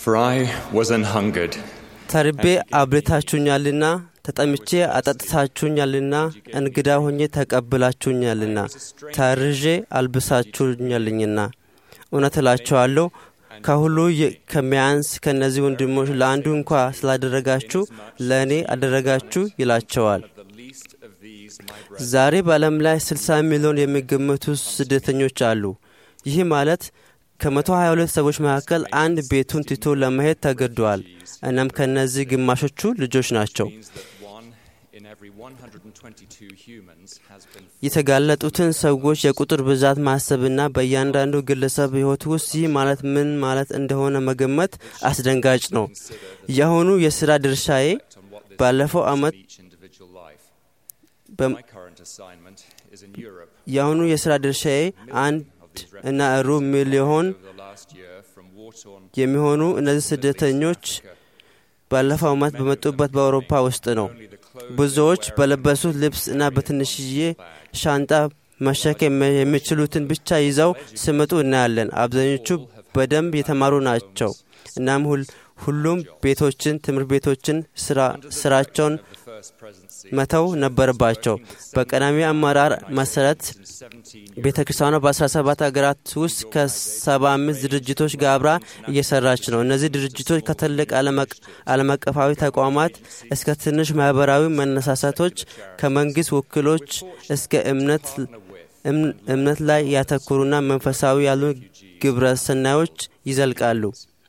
For I was an hungered, ተርቤ አብልታችሁኛልና፣ ተጠምቼ አጠጥታችሁኛልና፣ እንግዳ ሆኜ ተቀብላችሁኛልና፣ ታርዤ አልብሳችሁኛልኝና። እውነት እላችኋለሁ ከሁሉ የ- ከሚያንስ ከእነዚህ ወንድሞች ለአንዱ እንኳ ስላደረጋችሁ ለእኔ አደረጋችሁ ይላቸዋል። the least of these my brethren. ዛሬ በዓለም ላይ 60 ሚሊዮን የሚገመቱ ስደተኞች አሉ። ይህ ማለት ከ122 ሰዎች መካከል አንድ ቤቱን ትቶ ለመሄድ ተገደዋል። እናም ከእነዚህ ግማሾቹ ልጆች ናቸው። means that one in every 122 humans has been የተጋለጡትን ሰዎች የቁጥር ብዛት ማሰብና በእያንዳንዱ ግለሰብ ሕይወት ውስጥ ይህ ማለት ምን ማለት እንደሆነ መገመት አስደንጋጭ ነው። የአሁኑ የሥራ ድርሻዬ on what this ባለፈው means ዓመት in each individual life. በ- My current assignment is in Europe. የአሁኑ የሥራ ድርሻዬ አንድ እና ሩብ ሚሊዮን Over the last year, from war-torn የሚሆኑ እነዚህ ስደተኞች ባለፈው ዓመት በመጡበት በአውሮፓ ውስጥ ነው። only the clothes ብዙዎች በለበሱት ልብስ እና በትንሽዬ ሻንጣ መሸከም የሚችሉትን ብቻ ይዘው ሲመጡ እናያለን። አብዛኞቹ በደንብ የተማሩ ናቸው። እናም ሁል- ሁሉም ቤቶችን፣ ትምህርት ቤቶችን፣ ስራ- ስራቸውን the first presidency መተው ነበረባቸው። በቀዳሚ አመራር መሰረት in 17 ቤተ ክርስቲያኗ በ17 ሀገራት ውስጥ ከ75 ድርጅቶች ጋር አብራ እየሰራች ነው። እነዚህ ድርጅቶች ከትልቅ ዓለም አቅ- ዓለም አቀፋዊ ተቋማት እስከ ትንሽ ማህበራዊ መነሳሳቶች፣ ከመንግስት ወኪሎች እስከ እምነት እም- እምነት ላይ ያተኮሩና መንፈሳዊ ያሉ ግብረ ሰናዮች ይዘልቃሉ።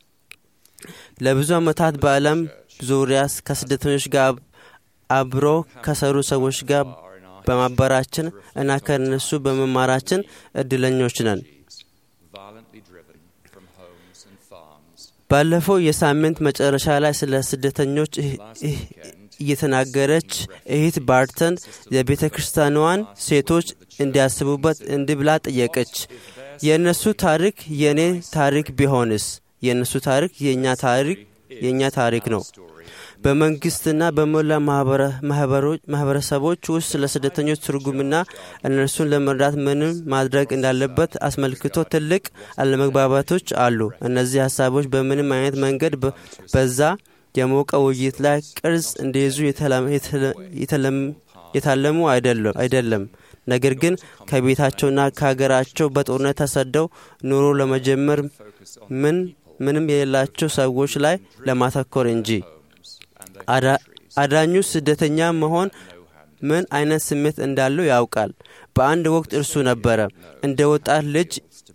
ለብዙ ዓመታት በዓለም ዙሪያ ከስደተኞች ጋር አብሮ ከሰሩ ሰዎች ጋር በማበራችን እና ከእነሱ በመማራችን እድለኞች ነን። violently driven from homes and farms. ባለፈው የሳምንት መጨረሻ ላይ ስለ ስደተኞች እህ- እህ- እየተናገረች እህት ባርተን የቤተ ክርስቲያኗን ሴቶች እንዲያስቡበት እንዲህ ብላ ጠየቀች። የእነሱ ታሪክ የእኔ ታሪክ ቢሆንስ? የእነሱ ታሪክ የእኛ ታሪክ የእኛ ታሪክ ነው። በመንግስትና በሞላ ማህበረ- ማህበሮች- ማህበረሰቦች ውስጥ ስለ ስደተኞች ትርጉምና እነርሱን ለመርዳት ምንም ማድረግ እንዳለበት አስመልክቶ ትልቅ አለመግባባቶች አሉ። እነዚህ ሀሳቦች በምንም አይነት መንገድ በ- በዛ የሞቀ ውይይት ላይ ቅርጽ እንዲይዙ የተለም- የተለ- የተለም- የታለሙ አይደለም አይደለም ነገር ግን ከቤታቸውና ከሀገራቸው በጦርነት ተሰደው ኑሮ ለመጀመር ምን ምንም የሌላቸው ሰዎች ላይ ለማተኮር እንጂ አዳ- አዳኙ ስደተኛ መሆን ምን አይነት ስሜት እንዳለው ያውቃል። በአንድ ወቅት እርሱ ነበረ እንደ ወጣት ልጅ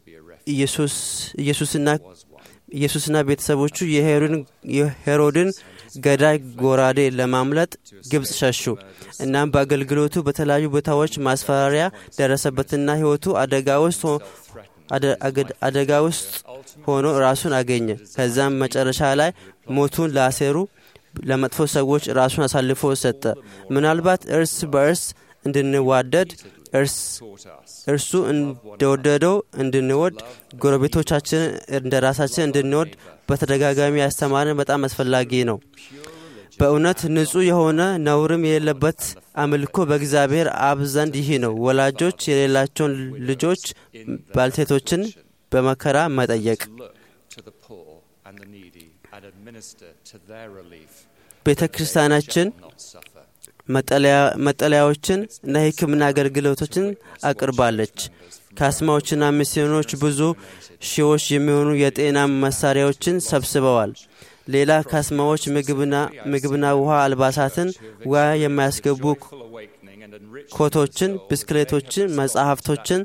ኢየሱስ ኢየሱስና ኢየሱስና ቤተሰቦቹ የሄሮድን- የሄሮድን ገዳይ ጎራዴ ለማምለጥ ግብፅ ሸሹ። እናም በአገልግሎቱ በተለያዩ ቦታዎች ማስፈራሪያ ደረሰበትና ሕይወቱ አደጋ ውስጥ ሆ- አደ- አገድ- አደጋ ውስጥ ሆኖ ራሱን አገኘ። ከዛም መጨረሻ ላይ ሞቱን ላሴሩ ለመጥፎ ሰዎች ራሱን አሳልፎ ሰጠ። ምናልባት እርስ በእርስ እንድንዋደድ እርስ እርሱ እንደወደደው እንድንወድ ጎረቤቶቻችንን እንደ ራሳችን እንድንወድ በተደጋጋሚ ያስተማረን በጣም አስፈላጊ ነው። በእውነት ንጹሕ የሆነ ነውርም የሌለበት አምልኮ በእግዚአብሔር አብ ዘንድ ይህ ነው። ወላጆች የሌላቸውን ልጆች ባልቴቶችን በመከራ መጠየቅ፣ Look to the poor and the needy and administer to their relief. ቤተ ክርስቲያናችን Not suffer. መጠለያ- መጠለያዎችን እና የሕክምና አገልግሎቶችን አቅርባለች። ካስማዎችና ሚስዮኖች ብዙ ሺዎች የሚሆኑ የጤና መሳሪያዎችን ሰብስበዋል። ሌላ ካስማዎች ምግብና ምግብና ውሃ፣ አልባሳትን፣ ውሃ የማያስገቡ Full awakening and enrich ኮቶችን፣ ብስክሌቶችን፣ መጽሐፍቶችን፣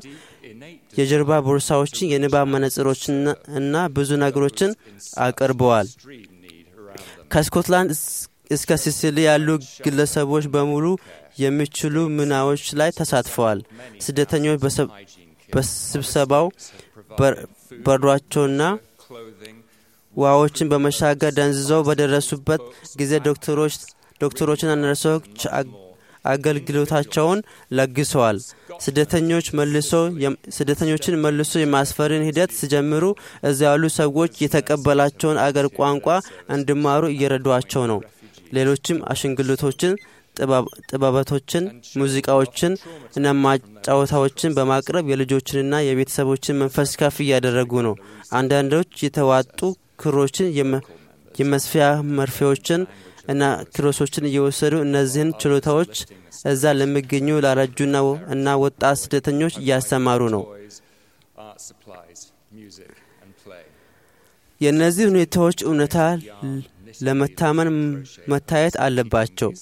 የጀርባ ቦርሳዎችን፣ የንባብ መነጽሮችን እና ብዙ ነገሮችን አቅርበዋል። extreme need around them. ከስኮትላንድ እስ- እስከ ሲሲሊ ያሉ ግለሰቦች በሙሉ የሚችሉ ምናዎች ላይ ተሳትፈዋል። ስደተኞች በሰብ- በስብሰባው በር- በሯቸውና Clothing, ውሃዎችን በመሻገር ደንዝዘው በደረሱበት ጊዜ ዶክተሮች ዶክተሮችና ነርሶች አግ- አገልግሎታቸውን ለግሰዋል። ስደተኞች መልሶ የም- ስደተኞችን መልሶ የማስፈርን ሂደት ሲጀምሩ እዚያ ያሉ ሰዎች የተቀበላቸውን አገር ቋንቋ እንዲማሩ እየረዷቸው ነው። ሌሎችም አሽንግልቶችን፣ ጥበብ- ጥበበቶችን፣ ሙዚቃዎችን እና ማጫወታዎችን በማቅረብ የልጆችንና የቤተሰቦችን መንፈስ ከፍ እያደረጉ ነው። አንዳንዶች የተዋጡ ክሮችን፣ የመስፊያ መርፌዎችን እና ክሮሶችን እየወሰዱ እነዚህን ችሎታዎች እዛ ለሚገኙ ላረጁና እና ወጣት ስደተኞች እያስተማሩ ነው። የእነዚህ ሁኔታዎች እውነታ ለመታመን መታየት አለባቸው።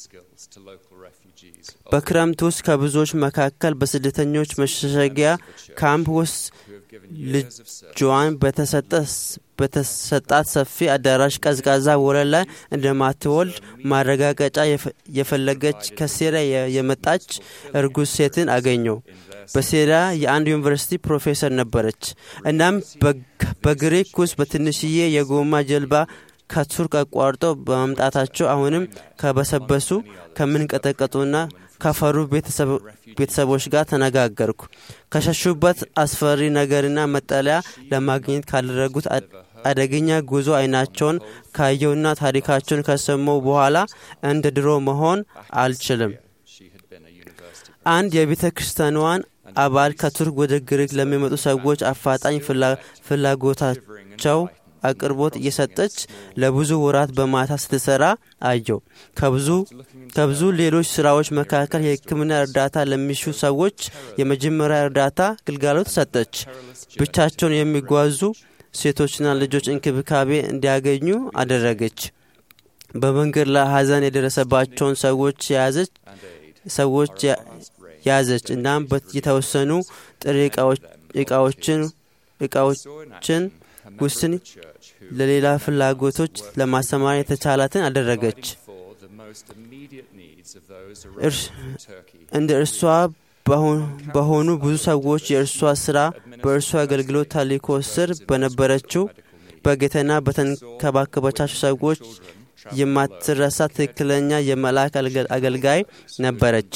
በክረምት ውስጥ ከብዙዎች መካከል በስደተኞች መሸሸጊያ ካምፕ ውስጥ ልጇን በተሰጣት ሰፊ አዳራሽ ቀዝቃዛ ወለል ላይ እንደማትወልድ ማረጋገጫ የፈለገች ከሲሪያ የመጣች እርጉዝ ሴትን አገኘው። በሲሪያ የአንድ ዩኒቨርሲቲ ፕሮፌሰር ነበረች። እናም በግሪክ ውስጥ በትንሽዬ የጎማ ጀልባ ከቱርክ አቋርጠው በመምጣታቸው አሁንም ከበሰበሱ ከምንቀጠቀጡና ከፈሩ ቤተሰቦች ጋር ተነጋገርኩ። ከሸሹበት አስፈሪ ነገርና መጠለያ ለማግኘት ካደረጉት አደገኛ ጉዞ አይናቸውን ካየውና ታሪካቸውን ከሰማው በኋላ እንደ ድሮ መሆን አልችልም። አንድ የቤተ ክርስቲያኗን አባል ከቱርክ ወደ ግሪክ ለሚመጡ ሰዎች አፋጣኝ ፍላጎታቸው አቅርቦት እየሰጠች ለብዙ ወራት በማታ ስትሰራ አየው። ከብዙ ሌሎች ስራዎች መካከል የሕክምና እርዳታ ለሚሹ ሰዎች የመጀመሪያ እርዳታ ግልጋሎት ሰጠች። ብቻቸውን የሚጓዙ ሴቶችና ልጆች እንክብካቤ እንዲያገኙ አደረገች። በመንገድ ላይ ሐዘን የደረሰባቸውን ሰዎች የያዘች ሰዎች ያዘች። እናም የተወሰኑ ጥሬ እቃዎችን እቃዎችን ውስን ለሌላ ፍላጎቶች ለማሰማር የተቻላትን አደረገች። እንደ እርሷ በሆኑ ብዙ ሰዎች የእርሷ ስራ በእርሷ አገልግሎት ተልእኮ ስር በነበረችው በጌታና በተንከባከበቻቸው ሰዎች የማትረሳ ትክክለኛ የመልአክ አገልጋይ ነበረች።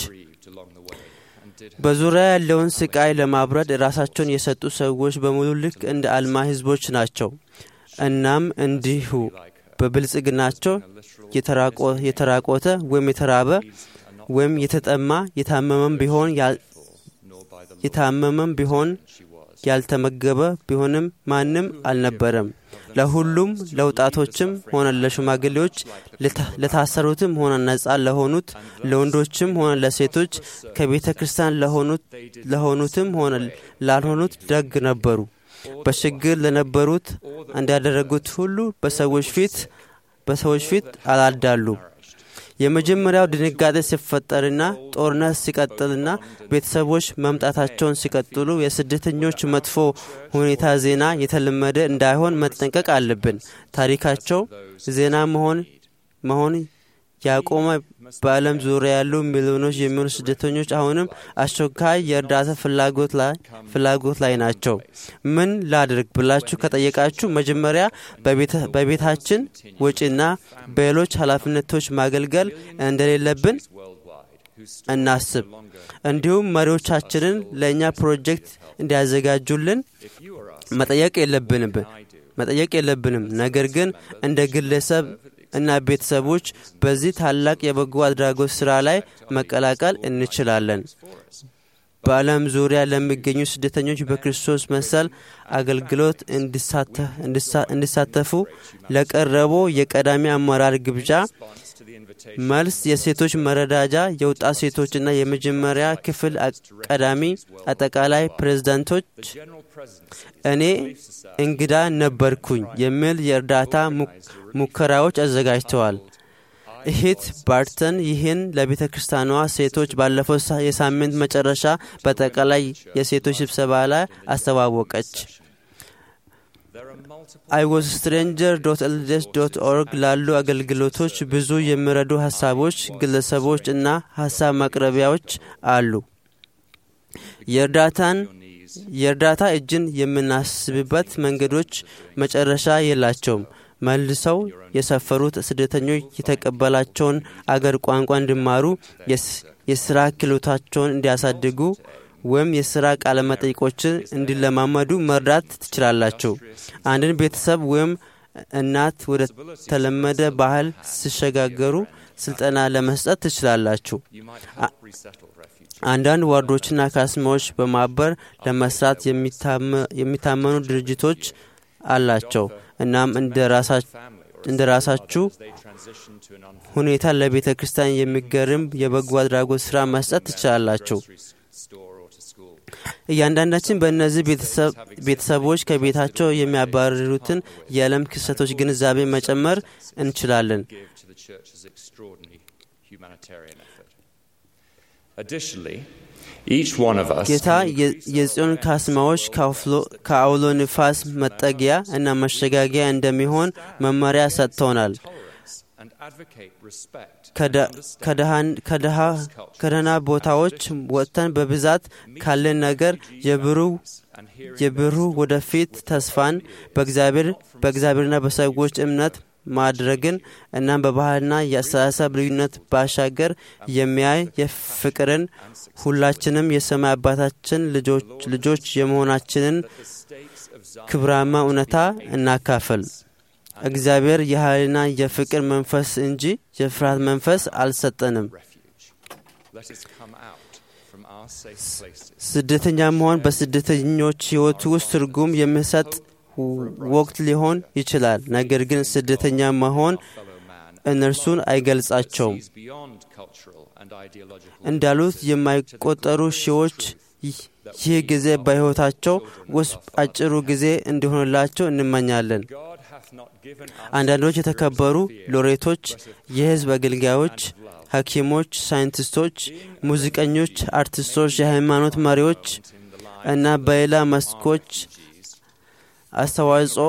በዙሪያ ያለውን ስቃይ ለማብረድ ራሳቸውን የሰጡ ሰዎች በሙሉ ልክ እንደ አልማ ህዝቦች ናቸው። እናም እንዲሁ በብልጽግናቸው የተራቆተ ወይም የተራበ ወይም የተጠማ የታመመም ቢሆን የታመመም ቢሆን ያልተመገበ ቢሆንም ማንም አልነበረም። ለሁሉም ለወጣቶችም ሆነ ለሽማግሌዎች፣ ለታሰሩትም ሆነ ነጻ ለሆኑት፣ ለወንዶችም ሆነ ለሴቶች፣ ከቤተ ክርስቲያን ለሆኑትም ሆነ ላልሆኑት ደግ ነበሩ። በችግር ለነበሩት እንዳደረጉት ሁሉ በሰዎች ፊት በሰዎች ፊት አላዳሉም። የመጀመሪያው ድንጋጤ ሲፈጠርና ጦርነት ሲቀጥልና ቤተሰቦች መምጣታቸውን ሲቀጥሉ የስደተኞች መጥፎ ሁኔታ ዜና የተለመደ እንዳይሆን መጠንቀቅ አለብን። ታሪካቸው ዜና መሆን መሆን ያቆመ በዓለም ዙሪያ ያሉ ሚሊዮኖች የሚሆኑ ስደተኞች አሁንም አስቸኳይ የእርዳታ ፍላጎት ላይ ናቸው። ምን ላድርግ ብላችሁ ከጠየቃችሁ መጀመሪያ በቤታችን ወጪና በሌሎች ኃላፊነቶች ማገልገል እንደሌለብን እናስብ። እንዲሁም መሪዎቻችንን ለእኛ ፕሮጀክት እንዲያዘጋጁልን መጠየቅ የለብንም መጠየቅ የለብንም። ነገር ግን እንደ ግለሰብ እና ቤተሰቦች በዚህ ታላቅ የበጎ አድራጎት ሥራ ላይ መቀላቀል እንችላለን። በዓለም ዙሪያ ለሚገኙ ስደተኞች በክርስቶስ መሰል አገልግሎት እንዲሳተፉ ለቀረበው የቀዳሚ አመራር ግብዣ መልስ የሴቶች መረዳጃ የወጣት ሴቶችና የመጀመሪያ ክፍል ቀዳሚ አጠቃላይ ፕሬዝዳንቶች እኔ እንግዳ ነበርኩኝ የሚል የእርዳታ ሙከራዎች አዘጋጅተዋል። እህት ባርተን ይህን ለቤተ ክርስቲያኗ ሴቶች ባለፈው የሳምንት መጨረሻ በጠቅላላይ የሴቶች ስብሰባ ላይ አስተዋወቀች። አይወዝ ስትሬንጀር ዶት ኤልዴስ ዶት ኦርግ ላሉ አገልግሎቶች ብዙ የሚረዱ ሀሳቦች፣ ግለሰቦች እና ሀሳብ ማቅረቢያዎች አሉ። የእርዳታን የእርዳታ እጅን የምናስብበት መንገዶች መጨረሻ የላቸውም። መልሰው የሰፈሩት ስደተኞች የተቀበላቸውን አገር ቋንቋ እንዲማሩ፣ የስራ ክህሎታቸውን እንዲያሳድጉ ወይም የስራ ቃለ መጠይቆችን እንዲለማመዱ መርዳት ትችላላችሁ። አንድን ቤተሰብ ወይም እናት ወደ ተለመደ ባህል ሲሸጋገሩ ስልጠና ለመስጠት ትችላላችሁ። አንዳንድ ዋርዶችና ካስማዎች በማበር ለመስራት የሚታመኑ ድርጅቶች አላቸው። እናም እንደ ራሳችሁ ሁኔታ ለቤተ ክርስቲያን የሚገርም የበጎ አድራጎት ሥራ መስጠት ትችላላችሁ። እያንዳንዳችን በእነዚህ ቤተሰቦች ከቤታቸው የሚያባርሩትን የዓለም ክስተቶች ግንዛቤ መጨመር እንችላለን። ጌታ የጽዮን ካስማዎች ከአውሎ ንፋስ መጠጊያ እና መሸጋጊያ እንደሚሆን መመሪያ ሰጥቶናል። ከደህና ቦታዎች ወጥተን በብዛት ካለን ነገር የብሩህ ወደፊት ተስፋን በእግዚአብሔርና በሰዎች እምነት ማድረግን እናም በባህልና የአስተሳሰብ ልዩነት ባሻገር የሚያይ የፍቅርን ሁላችንም የሰማይ አባታችን ልጆች የመሆናችንን ክብራማ እውነታ እናካፍል። እግዚአብሔር የኃይልና የፍቅር መንፈስ እንጂ የፍርሃት መንፈስ አልሰጠንም። ስደተኛ መሆን በስደተኞች ሕይወት ውስጥ ትርጉም የሚሰጥ ወቅት ሊሆን ይችላል። ነገር ግን ስደተኛ መሆን እነርሱን አይገልጻቸውም። እንዳሉት የማይቆጠሩ ሺዎች ይህ ጊዜ በሕይወታቸው ውስጥ አጭሩ ጊዜ እንዲሆንላቸው እንመኛለን። አንዳንዶች የተከበሩ ሎሬቶች፣ የሕዝብ አገልጋዮች፣ ሐኪሞች፣ ሳይንቲስቶች፣ ሙዚቀኞች፣ አርቲስቶች፣ የሃይማኖት መሪዎች እና በሌላ መስኮች አስተዋጽኦ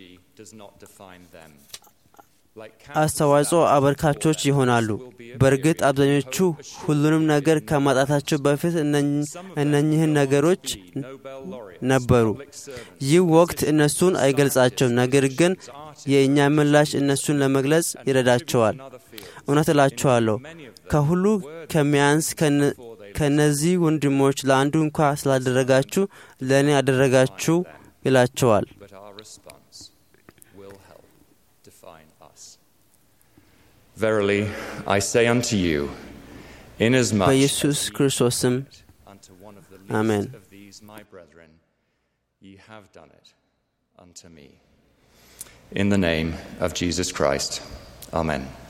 አስተዋጽኦ አበርካቾች ይሆናሉ። በእርግጥ አብዛኞቹ ሁሉንም ነገር ከማጣታቸው በፊት እነኚህን ነገሮች ነበሩ። ይህ ወቅት እነሱን አይገልጻቸውም፣ ነገር ግን የእኛ ምላሽ እነሱን ለመግለጽ ይረዳቸዋል። እውነት እላችኋለሁ ከሁሉ ከሚያንስ ከእነዚህ ወንድሞች ለአንዱ እንኳ ስላደረጋችሁ ለእኔ አደረጋችሁ ይላቸዋል። Verily, I say unto you, inasmuch በኢየሱስ ክርስቶስ ስም unto one of the Amen. least of these my brethren, ye have done it unto me. In the name of Jesus Christ. Amen.